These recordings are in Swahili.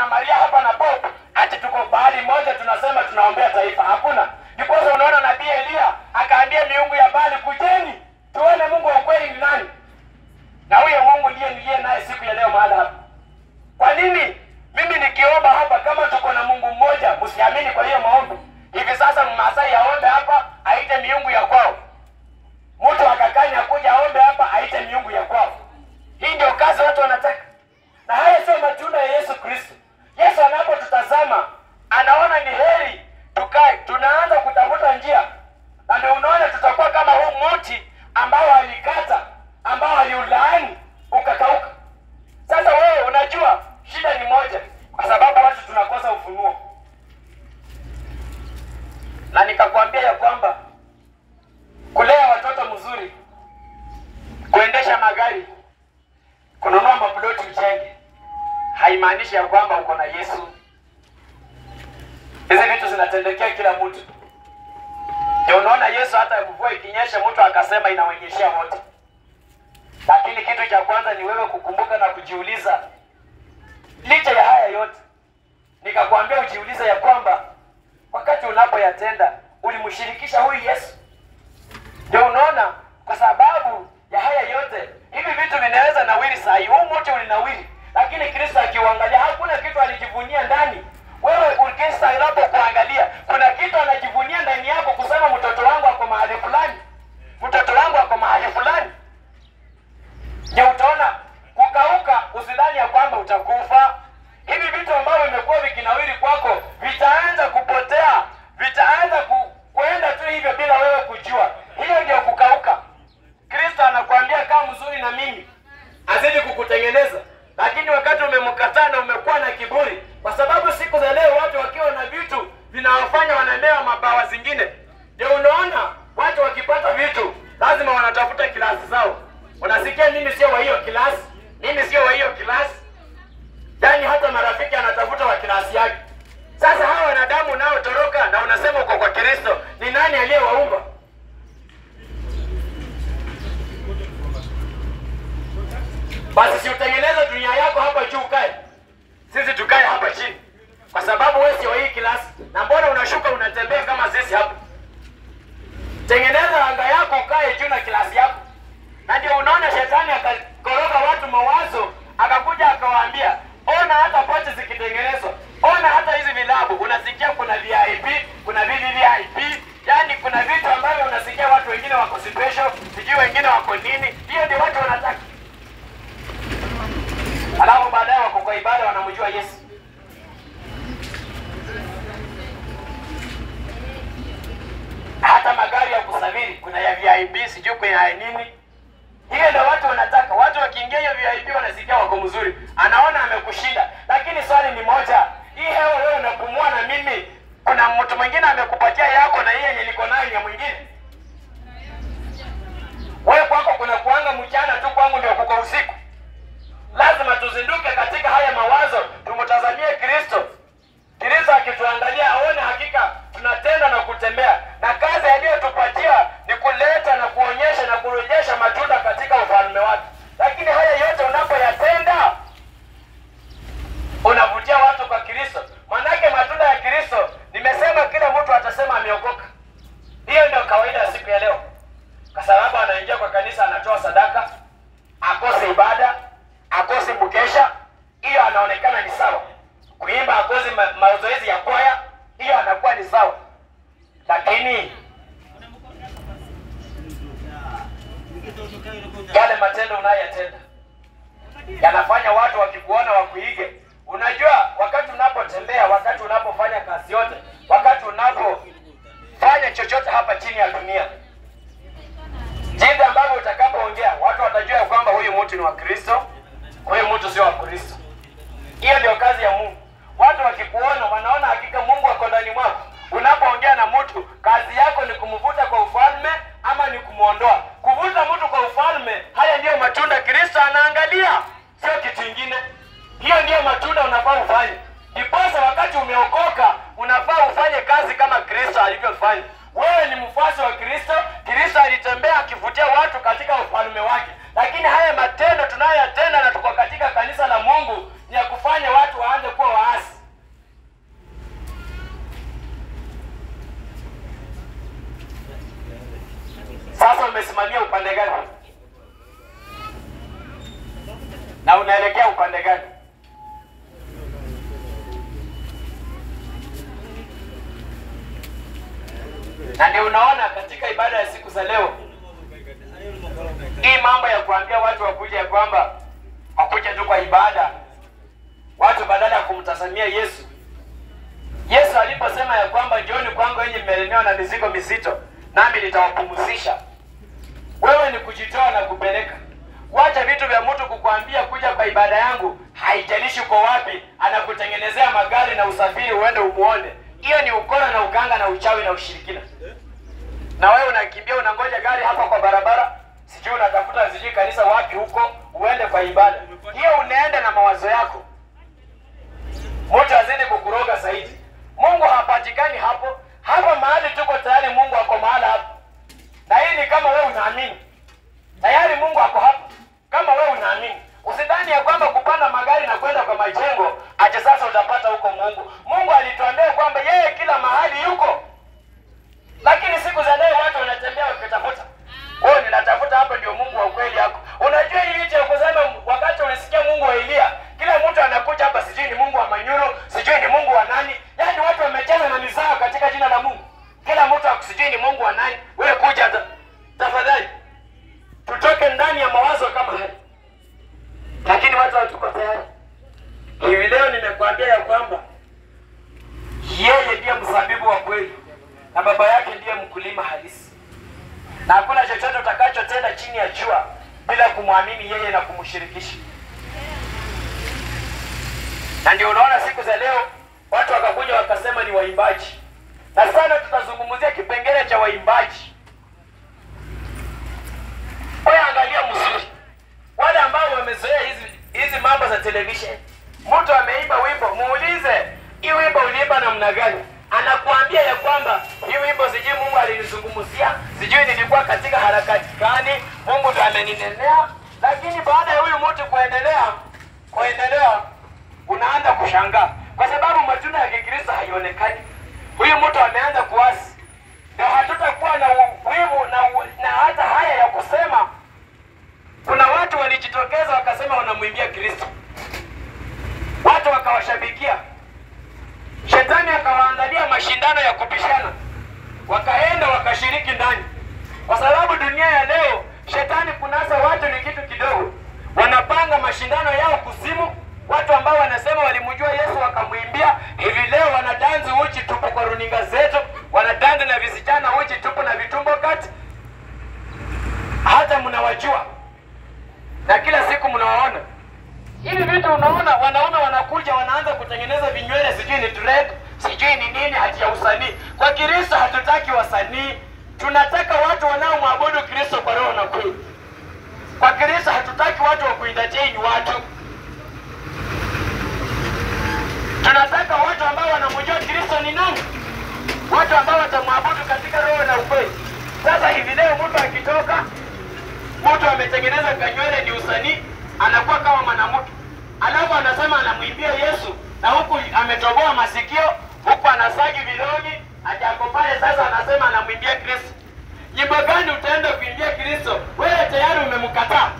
na Maria hapa na Pope ati tuko bahali moja tunasema tunaombea taifa. Hakuna. Ndiposa unaona nabii Elia akaambia miungu ya Baali, kujeni tuone Mungu wa ukweli ni nani, na huyo Mungu ndiye niliye naye siku ya leo mahali hapa. Kwa nini mimi nikiomba hapa, kama tuko na Mungu mmoja, msiamini kwa hiyo maombi? Hivi sasa Mmasai aombe hapa, aite miungu ya kwao, mtu akakanya akuja aombe hapa, aite miungu ya kwao. Hii ndio kazi watu wanataka, na haya sio matunda ya Yesu Kristo. Yesu anapotutazama anaona ni heri tukae, tunaanza kutafuta njia, na ndio unaona tutakuwa kama huu mti ambao alikata, ambao aliulaani ukakauka. Sasa wewe unajua shida ni moja, kwa sababu watu tunakosa ufunuo, na nikakwambia ya kwamba kulea watoto mzuri, kuendesha magari, kununua maploti ujenge, haimaanishi ya kwamba uko na Yesu. Hizi vitu zinatendekea kila mtu. Ndio unaona Yesu hata mvua ikinyesha, mtu akasema inaonyeshea wote, lakini kitu cha kwanza ni wewe kukumbuka na kujiuliza licha ya haya yote, nikakwambia ujiulize ya kwamba wakati unapoyatenda ulimshirikisha huyu Yesu. Ndio unaona, kwa sababu ya haya yote, hivi vitu vinaweza nawiri saa hii. Huu mti ulinawiri, lakini Kristo akiuangalia hakuna kitu alijivunia ndani. Wewe Kristo anapokuangalia kuna kitu anajivunia ndani yako, kusema mtoto wangu ako mahali fulani, mtoto wangu ako mahali fulani. Je, utaona kukauka, usidhani ya kwamba utakufa. Hivi vitu ambavyo vimekuwa vikinawiri kwako vitaanza kupotea, vitaanza ku, kuenda tu hivyo bila wewe kujua. Hiyo ndio kukauka. Kristo anakuambia kaa mzuri na mimi, azidi kukutengeneza, lakini wakati umemkataa na umekuwa na kiburi, kwa sababu siku za leo watu wakiwa na vitu vinawafanya wanaendewa mabawa zingine. Ndio unaona watu wakipata vitu lazima wanatafuta kilasi zao. Unasikia, mimi sio wa hiyo kilasi, mimi sio wa hiyo kilasi. Yaani hata marafiki anatafuta wa kilasi yake. Sasa hawa wanadamu unaotoroka na unasema uko kwa Kristo, ni nani aliyewaumba? Basi si utengeneze dunia yako hapa juu ukae, sisi tukae hapa chini, kwa sababu wewe sio hii kilasi. Na mbona unashuka unatembea kama sisi hapa? Tengeneza anga yako ukae juu na kilasi yako. Na ndio unaona shetani akakoroga watu mawazo, akakuja akawaambia, ona hata pochi zikitengenezwa, ona hata hizi vilabu, unasikia kuna VIP, kuna VVVIP, yani kuna vitu ambavyo unasikia watu wengine wako special, sijui wengine wako nini. Hiyo ndio watu wanataka, alafu baadaye wako kwa ibada wanamjua Yesu. Hata magari ya kusafiri kuna ya VIP, sijui kuna ya nini hiyo ndio watu wanataka. Watu wakiingia hiyo VIP wanasikia wako mzuri, anaona amekushinda. Lakini swali ni moja, hii hewa wewe unapumua na mimi, kuna mtu mwingine amekupatia yako na hii yenye niko nayo ni ya mwingine. Wewe kwako kuna kuanga mchana tu, kwangu ndio kuko usiku. Lazima tuzinduke katika haya mawazo, tumtazamie Kristo. Kristo akituangalia aone hakika tunatenda na kutembea, na kazi aliyotupatia ni kuleta na kuonyesha na kurejesha matunda katika ufalme wake. Lakini haya yote unapoyatenda, unavutia watu kwa Kristo. Manake matunda ya Kristo, nimesema kila mtu atasema ameokoka. Hiyo ndio kawaida ya siku ya leo, kwa sababu anaingia kwa kanisa, anatoa sadaka, akose ibada, akose mkesha, hiyo anaonekana ni sawa. Kuimba akose ma mazoezi ya kwaya, hiyo anakuwa ni sawa, lakini yale matendo unayoyatenda yanafanya watu wakikuona wakuige. Unajua, wakati unapotembea, wakati unapofanya kazi yote, wakati unapofanya chochote hapa chini ya dunia, jinsi ambavyo utakapoongea, watu watajua ya kwamba huyu mtu ni wa Kristo, huyu mtu sio wa Kristo. Hiyo ndio kazi ya Mungu. Watu wakikuona wanaona hakika Mungu ako ndani mwako. Unapoongea na mtu, kazi yako ni kumvuta kwa ufalme ama ni kumwondoa. Kuvuta mtu kwa ufalme, haya ndiyo matunda Kristo anaangalia, sio kitu kingine. Hiyo ndiyo matunda unafaa ufanye. Ndiposa wakati umeokoka, unafaa ufanye kazi kama Kristo alivyofanya. Wewe ni mfuasi wa Kristo. Kristo alitembea akivutia watu katika ufalme wake, lakini haya matendo tunayoyatenda na tuko katika kanisa la Mungu upande gani? Na unaelekea upande gani? Na ndio unaona katika ibada ya siku za leo hii mambo ya kuambia watu wakuja ya kwamba wakuja tu kwa ibada, watu badala ya kumtazamia Yesu. Yesu aliposema ya kwamba njooni kwangu wenye mmelemewa na mizigo mizito, nami nitawapumzisha. Wewe ni kujitoa na kupeleka. Wacha vitu vya mtu kukwambia kuja kwa ibada yangu, haijalishi uko wapi, anakutengenezea magari na usafiri uende umuone. Hiyo ni ukora na uganga na uchawi na ushirikina. Na wewe unakimbia unangoja gari hapa kwa barabara, sijui unatafuta sijui kanisa wapi huko, uende kwa ibada. Hiyo unaenda na mawazo yako, mtu azidi kukuroga zaidi. Mungu hapatikani hapo. Hapa mahali tuko tayari, Mungu ako mahala hapo, na hii ni kama wewe unaamini tayari Mungu ako hapa, kama wewe unaamini. Usidhani ya kwamba kupanda magari na kwenda kwa majengo aje sasa utapata huko Mungu. Mungu alituambia kwamba yeye kila mahali yuko, lakini siku za leo watu wanatembea wakitafuta. Wewe ninatafuta hapa, ndio Mungu wa ukweli yako. Unajua hii licha ya kusema, wakati ulisikia Mungu wa Elia, kila mtu anakuja hapa, sijui ni Mungu wa Manyuro, sijui ni Mungu wa nani. Yaani watu wamecheza na mizao katika jina la Mungu. Kila mtu akusijui ni Mungu wa nani. Wewe kuja ta, tafadhali tutoke ndani ya mawazo kama haya, lakini watu hatuko tayari. Hivi leo nimekuambia ya kwamba yeye ndiye mzabibu wa kweli na baba yake ndiye mkulima halisi, na hakuna chochote utakachotenda chini ya jua bila kumwamini yeye na kumshirikisha. Na ndio unaona siku za leo watu wakakuja wakasema ni waimbaji, na sana tutazungumzia kipengele cha waimbaji. Wewe angalia mzuri, wale ambao wamezoea hizi hizi mambo za television, mtu ameimba wimbo, muulize hii wimbo uliimba namna gani? Anakuambia ya kwamba hii wimbo sijui Mungu alinizungumzia, sijui nilikuwa katika harakati gani, Mungu ndo ameninenea. Lakini baada ya huyu mtu kuendelea kuendelea, unaanza kushangaa kwa sababu matunda ya Kikristo haionekani. Huyu mtu ameanza kuasi, ndio hatutakuwa na wivu na, na hata haya ya kusema. Kuna watu walijitokeza wakasema wanamwimbia Kristo, watu wakawashabikia. Shetani akawaandalia mashindano ya kupishana, wakaenda wakashiriki ndani, kwa sababu dunia ya leo shetani kunasa watu ni kitu kidogo. Wanapanga mashindano yao kuzimu. Watu ambao wanasema walimjua Yesu wakamwimbia, hivi leo wanadanzi uchi tupu kwa runinga zetu, wanadanzi na visichana uchi tupu na vitumbo kati, hata mnawajua na kila siku mnawaona hivi vitu. Unaona wanaume wanakuja wanaanza kutengeneza vinywele, sijui ni dread, sijui ni nini, hati ya usanii. Kwa Kristo hatutaki wasanii, tunataka watu wanaomwabudu Kristo kwa roho na kweli. Kwa Kristo hatutaki watu wa kuentertain watu, tunataka watu ambao wanamjua Kristo ni nani, watu ambao watamwabudu katika roho na ukweli. Sasa hivi leo mtu akitoka, mtu ametengeneza kanywele, ni usanii, anakuwa kama mwanamke, alafu anasema anamwimbia Yesu na huku ametoboa masikio, huku anasagi vilongi, ajako pale. Sasa anasema anamwimbia Kristo. Nyimbo gani utaenda kuimbia Kristo? Wewe tayari umemkataa,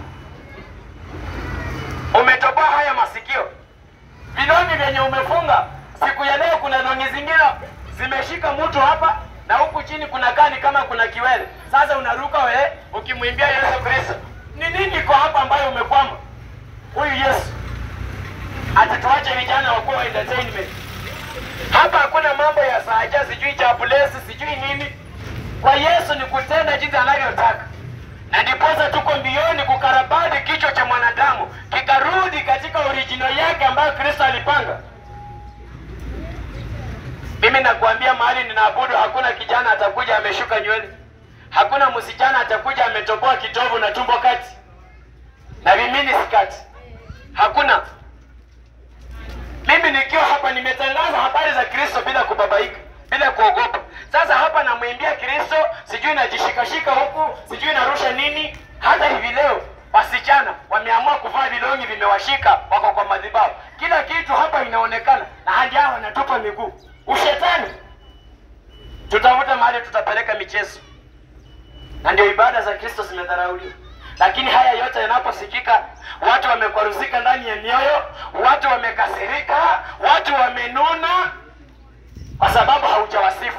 umetoboa haya masikio, vilongi vyenye umefunga. Siku ya leo kuna longi zingine zimeshika mtu hapa na huku chini kuna kani kama kuna kiwele. Sasa unaruka we ukimwimbia Yesu Kristo. Ni nini iko hapa ambayo umekwama? Huyu Yesu atatuache vijana wakuwa wa entertainment. Hapa hakuna mambo ya saja, sijui chapulesi, sijui nini. Kwa Yesu ni kutenda jinsi anavyotaka, na ndiposa tuko mbioni kukarabati kichwa cha mwanadamu kikarudi katika original yake ambayo Kristo alipanga. Mimi nakuambia mahali ninaabudu, hakuna kijana atakuja ameshuka nywele, hakuna msichana atakuja ametoboa kitovu na tumbo kati na vimini skati, hakuna. Mimi nikiwa hapa nimetangaza habari za Kristo bila kubabaika, bila kuogopa. Sasa hapa namwimbia Kristo, sijui najishikashika huku, sijui narusha nini. Hata hivi leo wasichana wameamua kuvaa vilongi vimewashika, wako kwa madhabahu, kila kitu hapa inaonekana, na hadi hao wanatupa miguu. Ushetani, tutafuta mahali tutapeleka michezo. na ndio ibada za Kristo zimedharauliwa. Lakini haya yote yanaposikika, watu wamekwaruzika ndani ya mioyo, watu wamekasirika, watu wamenuna kwa sababu haujawasifu.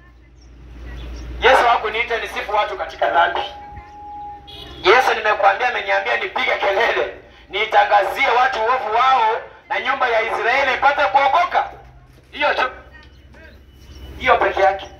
Yesu hakuniita nisifu watu katika dhambi. Yesu nimekuambia, ameniambia nipige kelele, niitangazie watu uovu wao na nyumba ya Israeli ipate kuokoka. Hiyo tu, hiyo peke yake.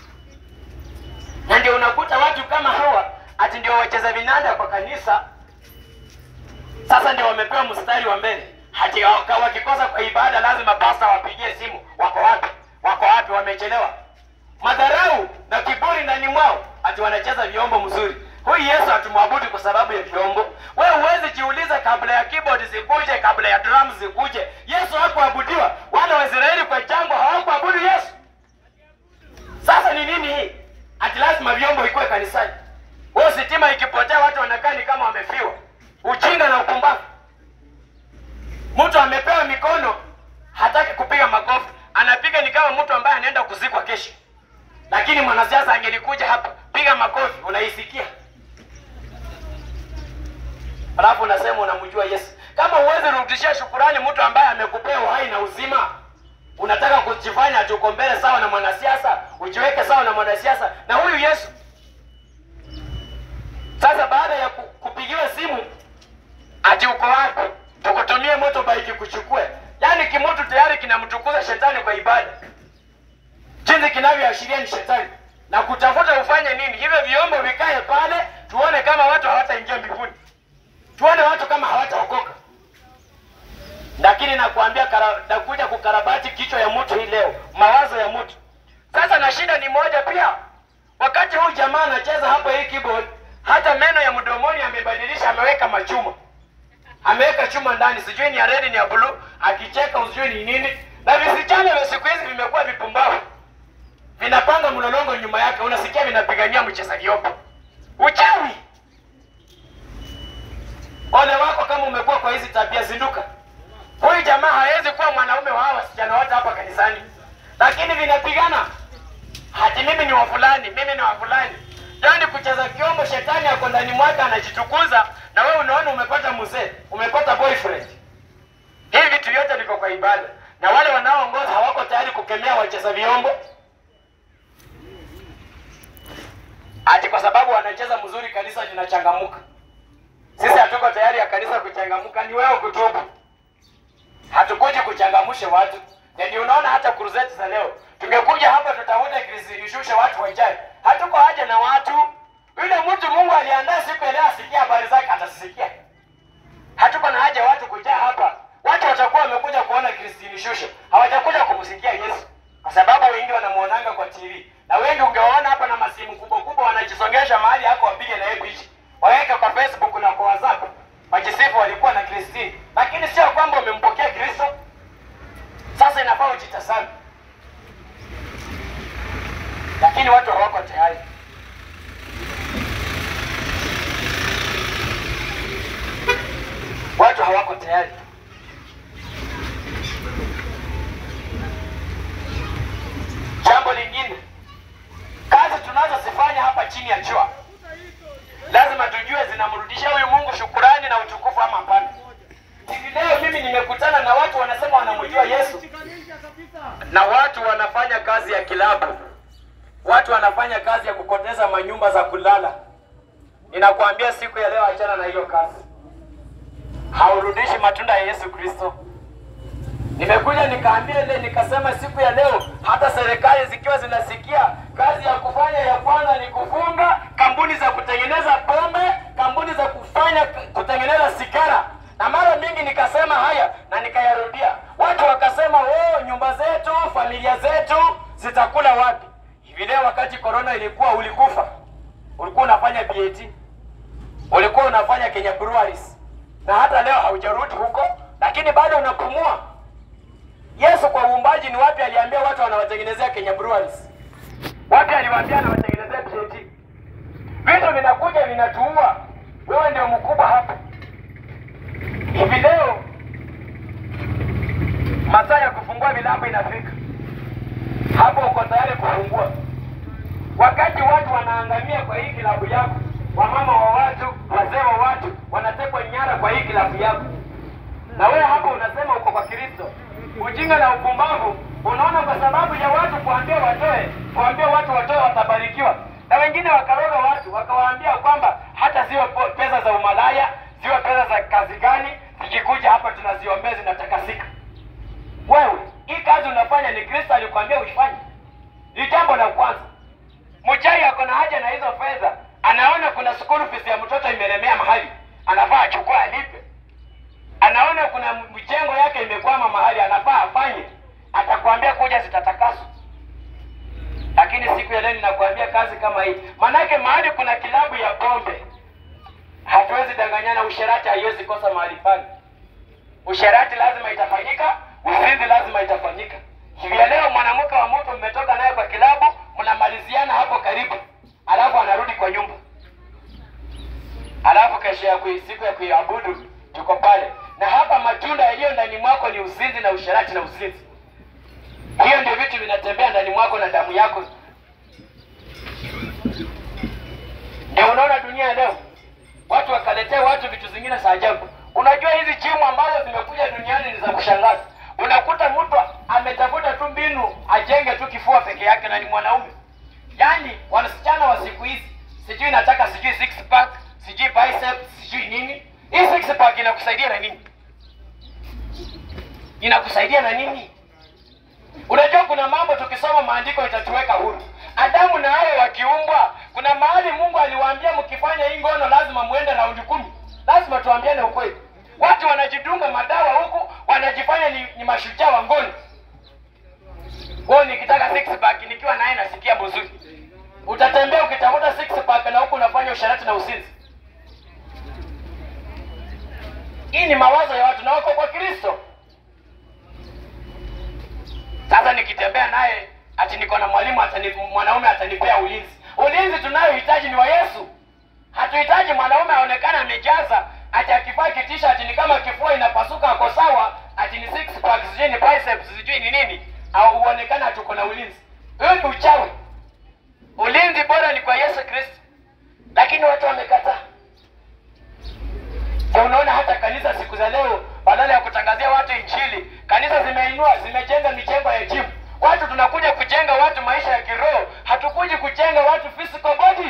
Na ndio unakuta watu kama hawa ati ndio wacheza vinanda kwa kanisa, sasa ndio wamepewa mstari wa mbele. Hati waka- wakikosa kwa ibada, lazima pasta wapigie simu, wako wapi? Wako wapi? Wamechelewa. Madharau na kiburi ndani mwao, ati wanacheza vyombo mzuri. Huyu Yesu hatumwabudu kwa sababu ya vyombo. Wewe huwezi jiuliza, kabla ya keyboard zikuje, kabla ya drums zikuje, Yesu hakuabudiwa. Wana wa Israeli kwa jangwa hawakuabudu Yesu. Sasa ni nini hii? Ati lazima vyombo ikuwe kanisani. Wewe sitima ikipotea watu wanakaa ni kama wamefiwa. Ujinga na upumbavu. Mtu amepewa mikono hataki kupiga makofi, anapiga ni kama mtu ambaye anaenda kuzikwa kesho. Lakini mwanasiasa angelikuja hapa, piga makofi, unaisikia. Alafu unasema unamjua Yesu. Kama huwezi rudishia shukurani mtu ambaye amekupea uhai na uzima, unataka kujifanya ati uko mbele sawa na mwanasiasa, ujiweke sawa na mwanasiasa na huyu Yesu. Sasa baada ya ku- kupigiwa simu ati uko wapi, tukutumie motorbike kuchukue, yaani kimoto tayari kinamtukuza shetani kwa ibada, jinsi kinavyoashiria ni shetani na kutafuta ufanye nini. Hivyo vyombo vikae pale, tuone kama watu hawataingia mbinguni, tuone watu kama hawataokoka. Lakini nakwambia kara- nakuja kukarabati kichwa ya mtu hii leo, mawazo ya mtu. Sasa na shida ni moja pia, wakati huu jamaa anacheza hapo hii keyboard, hata meno ya mdomoni amebadilisha, ameweka machuma, ameweka chuma ndani, sijui ni ya red ni ya blue, akicheka usijui ni nini. Na visichana vya siku hizi vimekuwa vipumbavu, vinapanga mlolongo nyuma yake, unasikia vinapigania mcheza vyombo. Uchawi! Ole wako kama umekuwa kwa hizi tabia, zinduka. Huyu jamaa hawezi kuwa mwanaume wa hawa wasichana wote hapa kanisani, lakini vinapigana hati mimi ni wa fulani, mimi ni wa fulani. Yaani kucheza kiombo, shetani ako ndani mwake anajitukuza, na wewe unaona umepata mzee, umepata boyfriend. Hivi vitu vyote viko kwa ibada, na wale wanaoongoza hawako tayari kukemea wacheza vyombo, ati kwa sababu wanacheza mzuri kanisa linachangamuka. Sisi hatuko tayari ya kanisa kuchangamuka, ni wewe kutubu. Hatukuji kuchangamsha watu, na ndio unaona hata crusade za leo tungekuja hapa tutafute kizishushe watu wajae. Hatuko haja na watu. Yule mtu Mungu aliandaa siku ya leo asikia habari zake atasikia. Hatuko na haja watu kujaa hapa. Watu watakuwa wamekuja kuona Kristini Shusho, hawajakuja kumsikia Yesu, kwa sababu wengi wanamuonanga kwa TV na wengi ungewaona hapa na masimu kubwa kubwa, wanajisongesha mahali hako wapige na yeye picha, waweke kwa Facebook na kwa WhatsApp, wajisifu walikuwa na Kristini, lakini sio kwamba wamempokea Kristo. Sasa inafaa ujitasame, lakini watu hawako tayari. Watu hawako tayari. Jambo lingine, kazi tunazozifanya hapa chini ya jua lazima tujue zinamrudisha huyu Mungu shukurani na utukufu ama hapana. Hivi leo mimi nimekutana na watu wanasema wanamjua Yesu na watu wanafanya kazi ya kilabu, watu wanafanya kazi ya kukoteza manyumba za kulala. Ninakuambia siku ya leo, achana na hiyo kazi, haurudishi matunda ya Yesu Kristo. Nimekuja nikaambia ile nikasema, siku ya leo hata serikali zikiwa zinasikia kazi ya kufanya ya kwanza ni kufunga kampuni za kutengeneza pombe, kampuni za kufanya kutengeneza sigara, na mara mingi nikasema haya na nikayarudia. Watu wakasema oh, nyumba zetu, familia zetu zitakula wapi? Hivi leo wakati corona ilikuwa, ulikufa, ulikuwa unafanya BAT, ulikuwa unafanya Kenya Breweries, na hata leo haujarudi huko, lakini bado unapumua. Yesu kwa uumbaji ni wapi aliambia watu wanawatengenezea Kenya Breweries? Wapi aliwaambia anawatengenezea BAT? Vitu vinakuja vinatuua, wewe ndio mkubwa hapa. Hivi leo masaa ya kufungua vilabu inafika, hapo uko tayari kufungua. wakati watu wanaangamia kwa hii kilabu yako, wamama wa watu, wazee wa watu wanatekwa nyara kwa hii kilabu yako, na wewe hapo unasema uko kwa Kristo. Ujinga na upumbavu unaona, kwa sababu ya watu kuambia watoe, kuambia watu watoe watabarikiwa, na wengine wakaroga watu wakawaambia kwamba hata ziwe po- pesa za umalaya, ziwe pesa za kazi gani, zikikuja hapa tunaziombea zinatakasika. Wewe hii kazi unafanya ni Kristo alikwambia uifanye. Ni jambo la kwanza. Mchai ako na haja na hizo fedha, anaona kuna school fees ya mtoto imelemea mahali, anafaa achukue alipe. Anaona kuna mjengo yake imekwama mahali, anafaa afanye, atakwambia kuja zitatakaswa. Lakini siku ya leo ninakwambia kazi kama hii, manake mahali kuna kilabu ya pombe, hatuwezi danganyana. Usherati haiwezi kosa mahali pale. Usherati lazima itafanyika, uzinzi lazima itafanyika. Hivi ya leo mwanamke wa mtu mmetoka naye kwa kilabu, mnamaliziana hapo karibu, alafu anarudi kwa nyumba, alafu kesho ya kui, siku ya kuiabudu tuko pale, na hapa matunda yaliyo ndani mwako ni uzinzi na usherati na uzinzi. Hiyo ndio vitu vinatembea ndani mwako na damu yako. Ndio unaona dunia leo watu wakaletea watu vitu zingine za ajabu. Unajua hizi jimu ambazo zimekuja duniani ni za kushangaza. Unakuta mtu ametafuta tu mbinu ajenge tu kifua peke yake na ni mwanaume. Yaani wasichana wa siku hizi sijui nataka sijui six pack, sijui biceps, sijui nini. Hii six pack inakusaidia na nini? Inakusaidia na nini? Unajua kuna mambo tukisoma maandiko itatuweka huru. Adamu na Hawa wakiumbwa, kuna mahali Mungu aliwaambia mkifanya hii ngono lazima muende raundi kumi. Lazima tuambiane ukweli. Watu wanajidunga madawa huku, wanajifanya ni, ni mashujaa wa ngono. Wewe nikitaka six pack nikiwa naye nasikia buzuri. Utatembea ukitafuta six pack na huku unafanya usharati na uzinzi. Hii ni mawazo ya watu na wako kwa Kristo. Sasa nikitembea naye ati niko na mwalimu atani, mwanaume atanipea ulinzi. Ulinzi tunayohitaji ni wa Yesu. Hatuhitaji mwanaume aonekane amejaza ati akivaa kitisha ati ni kama kifua inapasuka ako sawa, ati ni six pack, sijui ni biceps, sijui ni nini, au uonekane ati uko na ulinzi. Hiyo ni uchawi. Ulinzi bora ni kwa Yesu Kristo, lakini watu wamekataa. Na unaona hata kanisa siku za leo, badala ya kutangazia watu injili, kanisa zimeinua zimejenga mijengo ya jimu. Watu tunakuja kujenga watu maisha ya kiroho, hatukuji kujenga watu physical body.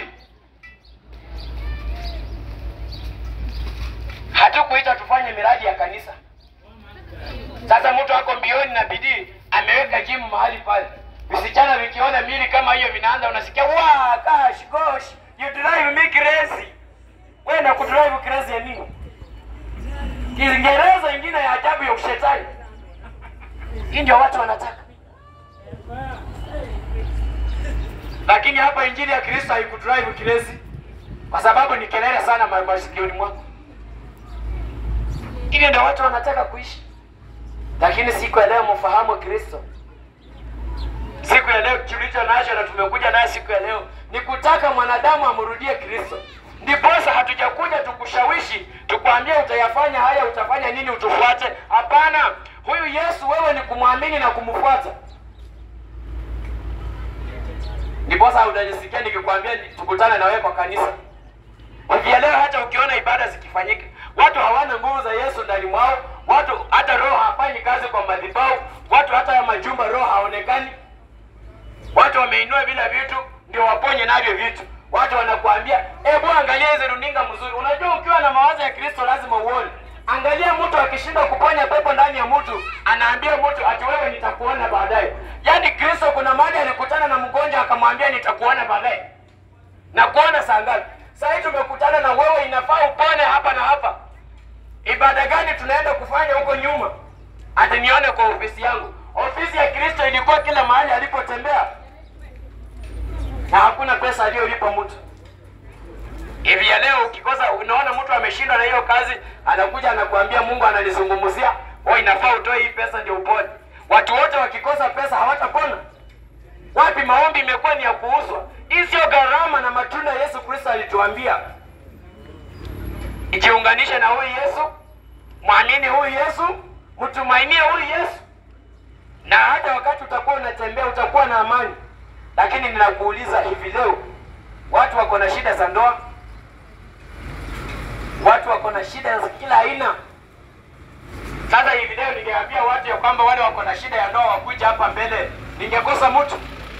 Hatukuita tufanye miradi ya kanisa. Sasa mtu ako mbioni na bidii, ameweka jimu mahali pale. Visichana vikiona mili kama hiyo vinaanza, unasikia wa gosh gosh, you drive me crazy. Wewe na kudrive crazy ya nini? Kiingereza ingine ya ajabu ya ushetani. Hii ndio watu wanataka. Lakini hapa injili ya Kristo haikudrive crazy kwa sababu ni kelele sana ma- masikioni mwako. Hivyo ndio watu wanataka kuishi. Lakini siku ya leo mfahamu Kristo. Siku ya leo tulicho nacho na tumekuja naye siku ya leo ni kutaka mwanadamu amrudie Kristo. Ndiposa hatujakuja tukushawishi, tukwambie utayafanya haya, utafanya nini, utufuate. Hapana, huyu Yesu wewe ni kumwamini na kumfuata. Ndiposa utajisikia nikikwambia ni- tukutane na wewe kwa kanisa. Ukielewa, hata ukiona ibada zikifanyika, watu hawana nguvu za Yesu ndani mwao, watu hata roho hafanyi kazi kwa madhabahu, watu hata ya majumba roho haonekani, watu wameinua vile vitu ndio waponye navyo vitu. Watu wanakuambia hebu angalia hizi runinga mzuri. Unajua, ukiwa na mawazo ya Kristo lazima uone. Angalia mtu akishindwa kuponya pepo ndani ya mtu, anaambia mtu ati wewe nitakuona baadaye. Yaani Kristo kuna mahali alikutana na mgonjwa akamwambia nitakuona baadaye. Na kuona saa ngapi? Saa hii tumekutana na wewe, inafaa upone hapa na hapa. Ibada gani tunaenda kufanya huko nyuma? Ati nione kwa ofisi yangu. Ofisi ya Kristo ilikuwa kila mahali alipotembea, na hakuna pesa aliyolipa mtu. Hivi ya leo ukikosa, unaona mtu ameshindwa na hiyo kazi, anakuja anakuambia Mungu ananizungumzia, wewe inafaa utoe hii pesa ndio upone. Watu wote wakikosa pesa hawatapona. Wapi maombi imekuwa ni ya kuuzwa. Hii sio gharama na matunda Yesu Kristo alituambia. Ijiunganishe na huyu Yesu, mwamini huyu Yesu, mtumainie huyu Yesu, na hata wakati utakuwa unatembea utakuwa na amani. lakini ninakuuliza hivi leo, watu wako na shida za ndoa, watu wako na shida za kila aina. Sasa hivi leo ningeambia watu ya kwamba wale wako na shida ya ndoa wakuja hapa mbele, ningekosa mtu?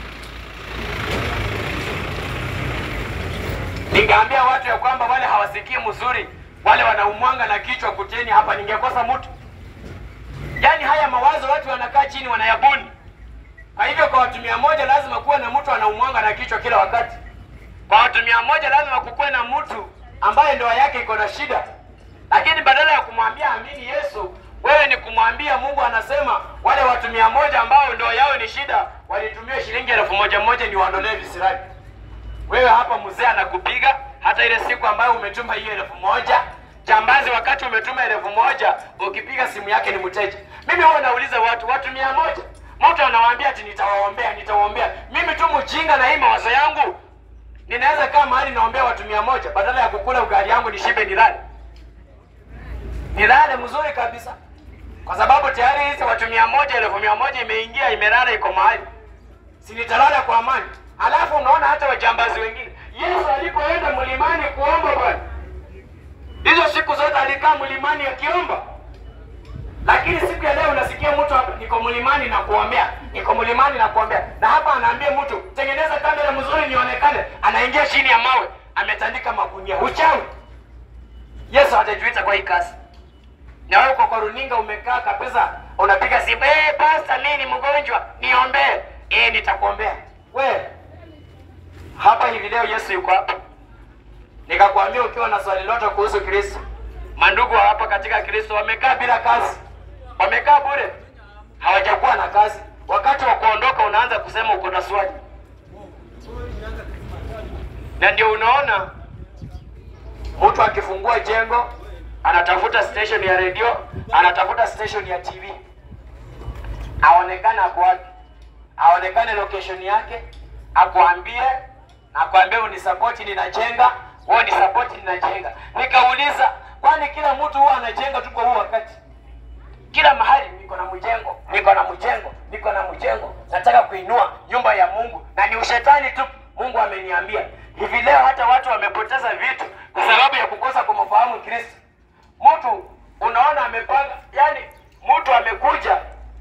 Ningeambia watu ya kwamba wale hawasikii mzuri, wale wanaumwanga na kichwa kuteni hapa, ningekosa mtu? Yaani haya mawazo watu wanakaa chini wanayabuni. Kwa hivyo kwa watu mia moja lazima kuwe na mtu anaumwanga na kichwa kila wakati. Kwa watu mia moja lazima kukuwe na mtu ambaye ndoa yake iko na shida, lakini badala ya kumwambia amini Yesu, wewe ni kumwambia Mungu anasema wale watu mia moja ambao ndoa yao ni shida walitumia shilingi elfu moja moja ni waondolee visirani. Wewe hapa mzee anakupiga hata ile siku ambayo umetuma hiyo elfu moja jambazi, wakati umetuma elfu moja ukipiga simu yake ni mteja. Mimi huwa nauliza watu watu mia moja mtu anawaambia ati nitawaombea nitawaombea. Mimi tu mjinga na hii mawazo yangu ninaweza kaa mahali naombea watu mia moja badala ya kukula ugali yangu nishibe nilale nilale mzuri kabisa, kwa sababu tayari hizi watu mia moja elfu mia moja imeingia imelala iko mahali, si nitalala kwa amani. Alafu unaona hata wajambazi wengine, Yesu alipoenda mlimani kuomba bwana, hizo siku zote alikaa mlimani akiomba, lakini siku ya leo unasikia mtu hapa, niko mlimani na kuombea, niko mlimani na kuombea, na hapa anaambia mtu tengeneza kamera mzuri nionekane, anaingia chini ya mawe, ametandika magunia. Uchawi! Yesu hatajuita kwa hii kazi. Na wewe uko kwa runinga umekaa kabisa, unapiga simu, eh, pasta, mimi ni mgonjwa, niombee. Eh, nitakuombea. We hapa hivi leo Yesu yuko hapa, nikakwambia ukiwa na swali lote kuhusu Kristo, mandugu wa hapa katika Kristo wamekaa bila kazi, wamekaa bure, hawajakuwa na kazi. Wakati wa kuondoka unaanza kusema uko na swali, na ndio unaona mtu akifungua jengo anatafuta station ya redio, anatafuta station ya TV, aonekane ako wapi, aonekane location yake, akuambie akwambie unisapoti, ninajenga, wewe nisapoti, ninajenga. Nikauliza, kwani kila mtu huwa anajenga tu kwa huu wakati? Kila mahali niko na mjengo, niko na mjengo, niko na mjengo, nataka kuinua nyumba ya Mungu, na ni ushetani tu. Mungu ameniambia hivi leo, hata watu wamepoteza vitu kwa sababu ya kukosa kumfahamu Kristo. Mtu unaona amepanga, yani mtu amekuja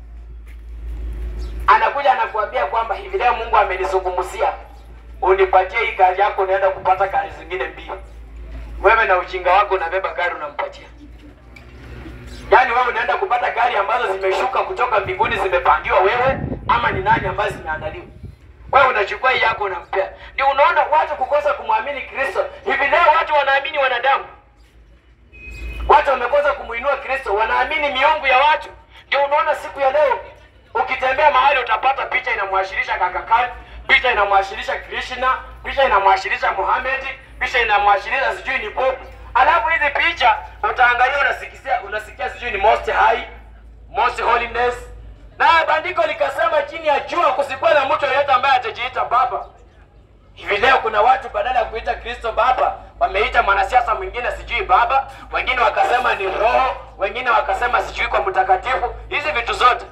anakuja anakuambia kwamba hivi leo Mungu amenizungumzia, unipatie hii gari yako, unaenda kupata gari zingine mbili. Wewe na ujinga wako unabeba gari unampatia, yaani wewe unaenda kupata gari ambazo zimeshuka kutoka mbinguni, zimepangiwa wewe, ama ni nani ambazo zimeandaliwa? Wewe unachukua hii yako unampea. Ndio unaona watu kukosa kumwamini Kristo. Hivi leo watu wanaamini wanadamu, watu wamekosa kumuinua Kristo, wanaamini miungu ya watu. Ndio unaona siku ya leo ukitembea mahali utapata picha inamwashirisha Kaka Khan, picha inamwashirisha Krishna, picha inamwashirisha Muhammad, picha inamwashirisha sijui ni Pope. Alafu hizi picha utaangalia, unasikia unasikia sijui ni most high, most holiness, na bandiko likasema chini ya jua kusikuwa na mtu yeyote ambaye atajiita baba. Hivi leo kuna watu badala ya kuita Kristo baba wameita mwanasiasa mwingine sijui baba, wengine wakasema ni roho, wengine wakasema sijui kwa mtakatifu. Hizi vitu zote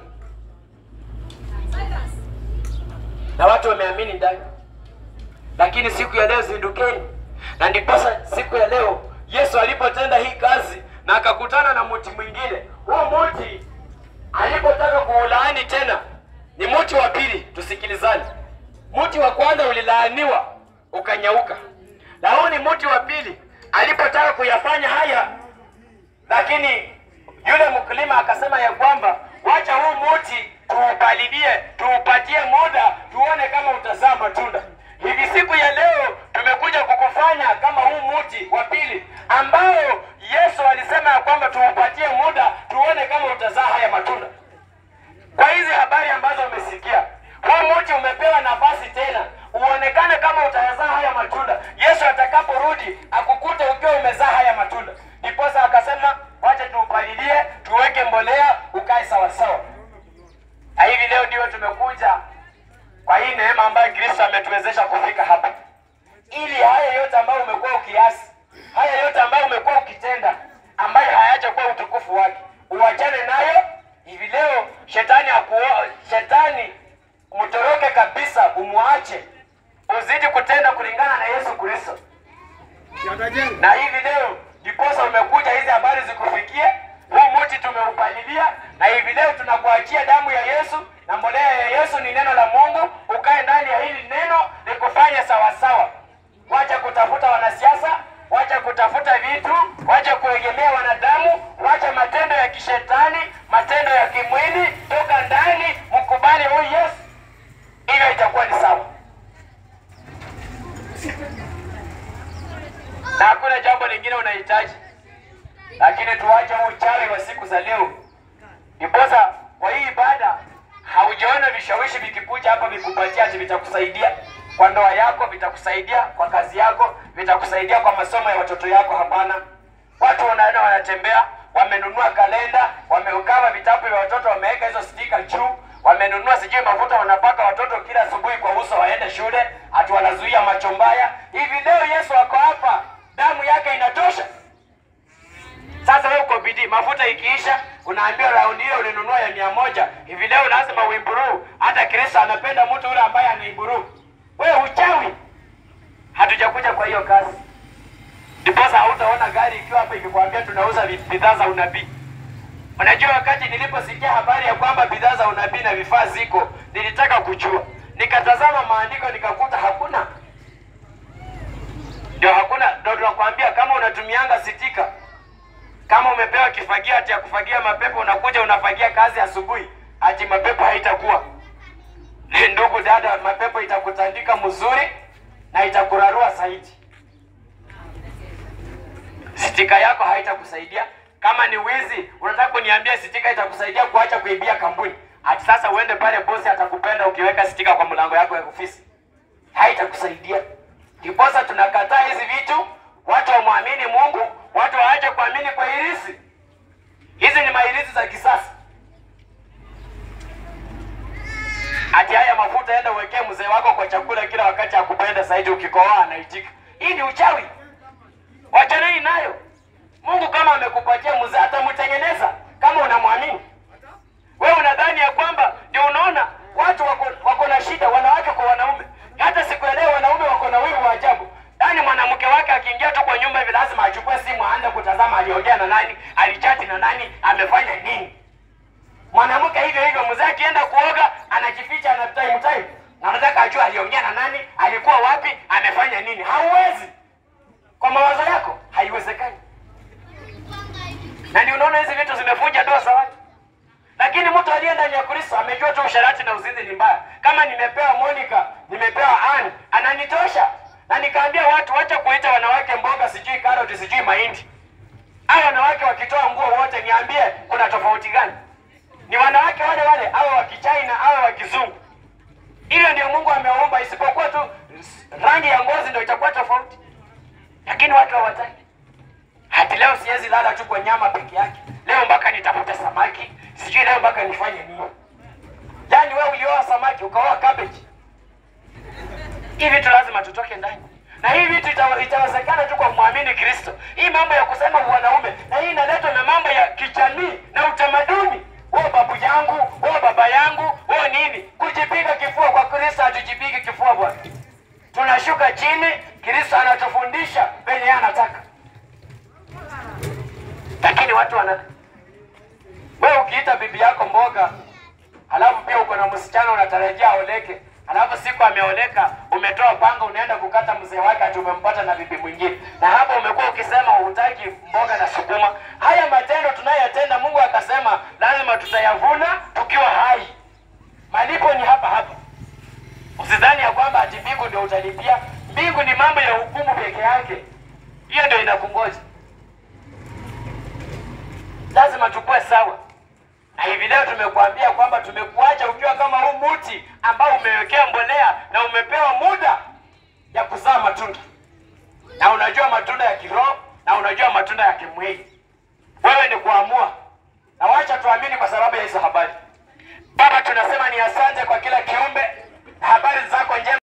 na watu wameamini ndani, lakini siku ya leo zindukeni. Na ndiposa siku ya leo Yesu alipotenda hii kazi na akakutana na mti mwingine, huo mti alipotaka kuulaani tena, ni mti wa pili. Tusikilizane, mti wa kwanza ulilaaniwa ukanyauka, na huu ni mti wa pili. Alipotaka kuyafanya haya, lakini yule mkulima akasema ya kwamba wacha huu mti tuupalilie, tuupatie muda, tuone kama utazaa matunda. Hivi siku ya leo tumekuja kukufanya kama huu mti wa pili ambao Yesu alisema ya kwamba tuupatie muda, tuone kama utazaa haya matunda. Kwa hizi habari ambazo umesikia, huu mti umepewa nafasi tena uonekane kama utazaa haya matunda. Yesu atakaporudi akukute ukiwa umezaa haya matunda. Ndiposa akasema wacha tuupalilie, tuweke mbolea, ukae sawasawa. Na hivi leo ndio tumekuja kwa hii neema ambayo Kristo ametuwezesha kufika hapa, ili haya yote ambayo umekuwa ukiasi, haya yote ambayo umekuwa ukitenda, ambayo hayajakuwa utukufu wake, uachane nayo. Hivi leo shetani akuo, shetani mtoroke kabisa, umwa uache, uzidi kutenda kulingana na Yesu Kristo. Na hivi leo ndiposa umekuja hizi habari zikufikie. Huu mti tumeupalilia, na hivi leo tunakuachia damu ya Yesu na mbolea ya Yesu ni neno la Mungu. Ukae ndani ya hili neno likufanye sawasawa. Wacha kutafuta wanasiasa, wacha kutafuta vitu, wacha kuegemea wanadamu, wacha matendo ya kishetani, matendo ya kimwili. Toka ndani, mkubali huyu Yesu, hivyo itakuwa ni sawa. na hakuna jambo lingine unahitaji, lakini tuache huu uchawi wa siku za leo. Ndiposa kwa hii ibada haujaona vishawishi vikikuja hapa vikupatia ati vitakusaidia kwa ndoa yako, vitakusaidia kwa kazi yako, vitakusaidia kwa masomo ya watoto yako. Hapana, watu wanaenda wanatembea, wamenunua kalenda, wameukawa vitabu vya watoto, wameweka hizo stika juu, wamenunua sijui mafuta wanapaka watoto kila asubuhi kwa uso waende shule, ati wanazuia macho mbaya. Hivi leo Yesu ako hapa, damu yake inatosha. Sasa wewe uko bidii, mafuta ikiisha, unaambiwa raundi hiyo ulinunua ya mia moja. Hivi leo lazima uimburu. Hata Kristo anapenda mtu yule ambaye anaimburu. Wewe uchawi, hatujakuja kwa hiyo kazi. Ndiposa hautaona gari ikiwa hapa ikikwambia tunauza vi- bidhaa za unabii. Unajua, wakati niliposikia habari ya kwamba bidhaa za unabii na vifaa ziko, nilitaka kujua, nikatazama maandiko nikakuta hakuna. Ndio hakuna, ndio tunakwambia kama unatumianga sitika kama umepewa kifagio ati ya kufagia mapepo, unakuja unafagia kazi asubuhi, ati mapepo haitakuwa. Ndugu dada, mapepo itakutandika mzuri na itakurarua zaidi. Sitika yako haitakusaidia. Kama ni wizi, unataka kuniambia sitika itakusaidia kuacha kuibia kampuni? Ati sasa uende pale bosi atakupenda ukiweka sitika kwa mlango yako ya ofisi? Haitakusaidia. Ndiposa tunakataa hizi vitu, watu wamwamini Mungu, watu waache kuamini kwa irisi. Hizi ni mairisi za kisasa. Ati haya mafuta enda uwekee mzee wako kwa chakula kila wakati akupenda zaidi, ukikohoa anaitika. Hii ni uchawi, wachaneni nayo. Mungu kama amekupatia mzee atamtengeneza kama unamwamini. Wewe unadhani ya kwamba ndio unaona watu wako, wako na shida, wanawake kwa wanaume. Hata siku ya leo wanaume wako na wivu wa ajabu. Yaani mwanamke wake akiingia tu kwa nyumba hivi lazima achukue simu aanze kutazama aliongea na nani, alichati na nani, amefanya nini. Mwanamke hivyo hivyo, mzee akienda kuoga anajificha, ana time time, na anataka ajue aliongea na nani, alikuwa wapi, amefanya nini. Hauwezi kwa mawazo yako, haiwezekani. Na ndio unaona hizi vitu zimefunja ndoa za watu. Lakini mtu aliye ndani ya Kristo amejua tu usharati na uzinzi ni mbaya. Kama nimepewa Monica, nimepewa Ann, ananitosha. Na nikaambia watu wacha kuita wanawake mboga, sijui karoti, sijui mahindi. Hao wanawake wakitoa nguo wote, niambie kuna tofauti gani? Ni wanawake wale wale, awe wa Kichina awe wa Kizungu. Hilo ndio Mungu ameumba, isipokuwa tu rangi ya ngozi ndio itakuwa tofauti. Lakini watu hawataki. Hati leo siwezi lala tu kwa nyama peke yake. Leo mpaka nitafute samaki, sijui leo mpaka nifanye nini. Yaani wewe ulioa samaki ukaoa cabbage. Hivi vitu lazima tutoke ndani. Na hii vitu ita- itawezekana tu kwa kumwamini Kristo. Hii mambo ya kusema wanaume, na hii inaletwa na mambo ya kijamii na utamaduni. Wewe babu yangu, wewe baba yangu, wewe nini? Kujipiga kifua kwa Kristo hatujipigi kifua bwana. Tunashuka chini, Kristo anatufundisha venye yeye anataka. Lakini watu wana wewe ukiita bibi yako mboga, halafu pia uko na msichana unatarajia aoleke, halafu siku ameoleka, umetoa panga unaenda kukata mzee wake, ati umempata na bibi mwingine, na hapo umekuwa ukisema hutaki mboga na sukuma. Haya matendo tunayoyatenda, Mungu akasema lazima tutayavuna tukiwa hai. Malipo ni hapa hapa. Usidhani ya kwamba ati mbingu ndio utalipia. Mbingu ni mambo ya hukumu peke yake, hiyo ndio inakungoja. Lazima tukue sawa. Na hivi leo tumekuambia kwamba tumekuacha ukiwa kama huu mti ambao umewekea mbolea na umepewa muda ya kuzaa matunda, na unajua matunda ya kiroho na unajua matunda ya kimwili. Wewe ni kuamua, na wacha tuamini kwa sababu ya hizo habari. Baba, tunasema ni asante kwa kila kiumbe na habari zako njema.